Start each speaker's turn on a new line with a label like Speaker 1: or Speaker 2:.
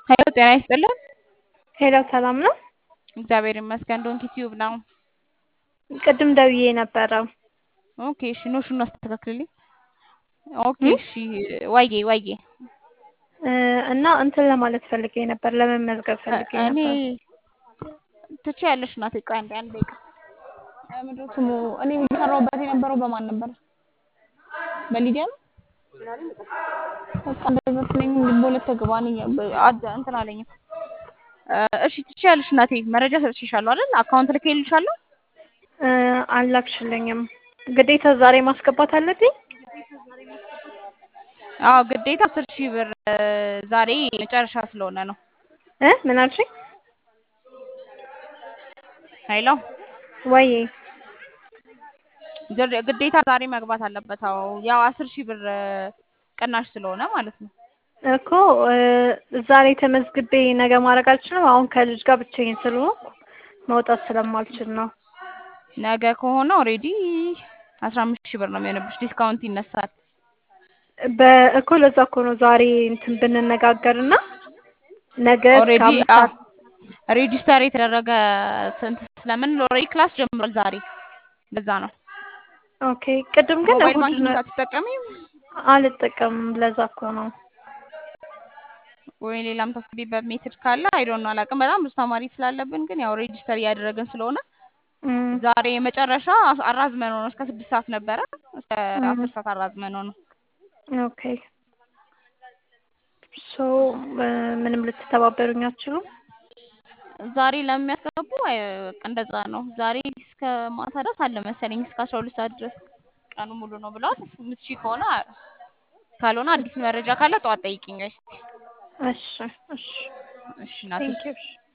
Speaker 1: ሄሎ ጤና ይስጥልን።
Speaker 2: ሄሎ ሰላም ነው?
Speaker 1: እግዚአብሔር ይመስገን። ዶንኪ ቲዩብ ነው።
Speaker 2: ቅድም ደውዬ ነበረ።
Speaker 1: ኦኬ እሺ፣ ኖሹን አስተካክልልኝ። ኦኬ እሺ፣ ዋዬ ዋዬ
Speaker 2: እ እና እንትን ለማለት ፈልጌ ነበር፣ ለመመዝገብ ፈልጌ
Speaker 1: እኔ
Speaker 2: ነበር።
Speaker 1: ትችያለሽ እናቴ። ቆይ አንዴ አንዴ ደቂቃ ምንድን ነው ስሙ? እኔ እየሰራሁበት የነበረው በማን ነበር? በሊዲያ ነው። በቃ እንደዛ ስለኝ በሁለት ተግባን አድ እንትን አለኝም። እሺ ትችያለሽ እናቴ። መረጃ ሰጥቼሻለሁ አይደል? አካውንት ልኬልሻለሁ።
Speaker 2: እ አላክሽልኝም። ግዴታ ዛሬ ማስገባት አለብኝ?
Speaker 1: አዎ ግዴታ አስር ሺህ ብር ዛሬ መጨረሻ ስለሆነ ነው።
Speaker 2: እ ምን አልሽኝ?
Speaker 1: ሄሎ
Speaker 2: ወይ
Speaker 1: ግድ- ግዴታ ዛሬ መግባት አለበት። አዎ ያው አስር ሺህ ብር ቅናሽ ስለሆነ ማለት ነው።
Speaker 2: እኮ እ ዛሬ ተመዝግቤ ነገ ማድረግ አልችልም። አሁን ከልጅ ጋር ብቻዬን ስለሆንኩ መውጣት ስለማልችል ነው።
Speaker 1: ነገ ከሆነ ኦልሬዲ አስራ አምስት ሺህ ብር ነው የሚሆንብሽ። ዲስካውንት ይነሳል።
Speaker 2: በእኮ ለዛ እኮ ነው ዛሬ እንትን ብንነጋገርና ነገ እስከ
Speaker 1: ኦልሬዲ
Speaker 2: አምስት ሰዓት
Speaker 1: ሬጂስተር የተደረገ ስንት ስለምን ኦልሬዲ ክላስ ጀምሯል ዛሬ። ለዛ ነው።
Speaker 2: ኦኬ። ቅድም ግን
Speaker 1: ሞባይል
Speaker 2: እሑድ
Speaker 1: ባንኪንግ
Speaker 2: ነው
Speaker 1: አትጠቀሚም
Speaker 2: አልጠቀምም። ለዛ እኮ ነው።
Speaker 1: ወይ ሌላም ታስገቢበት ሜትድ ካለ አይዶን ነው አላውቅም። በጣም ብዙ ተማሪ ስላለብን ግን ያው ሬጂስተር እያደረግን ስለሆነ
Speaker 2: እም፣
Speaker 1: ዛሬ የመጨረሻ አራዝመን ነው እስከ ስድስት ሰዓት ነበረ እስከ
Speaker 2: እም፣
Speaker 1: አስር ሰዓት አራዝመን ነው።
Speaker 2: ኦኬ። ሶ ምንም ልትተባበሩኝ አትችሉም?
Speaker 1: ዛሬ ለሚያስገቡ አይ፣ በቃ እንደዛ ነው። ዛሬ እስከ ማታ ድረስ አለ መሰለኝ እስከ አስራ ሁለት ሰዓት ድረስ ቀኑ ሙሉ ነው ብለዋል። የምትችይ ከሆነ ካልሆነ አዲስ መረጃ ካለ ጠዋት ጠይቂኝ።
Speaker 2: እሺ፣ እሺ።
Speaker 1: እሺ እናቴ።
Speaker 2: ቴንክ ዩ።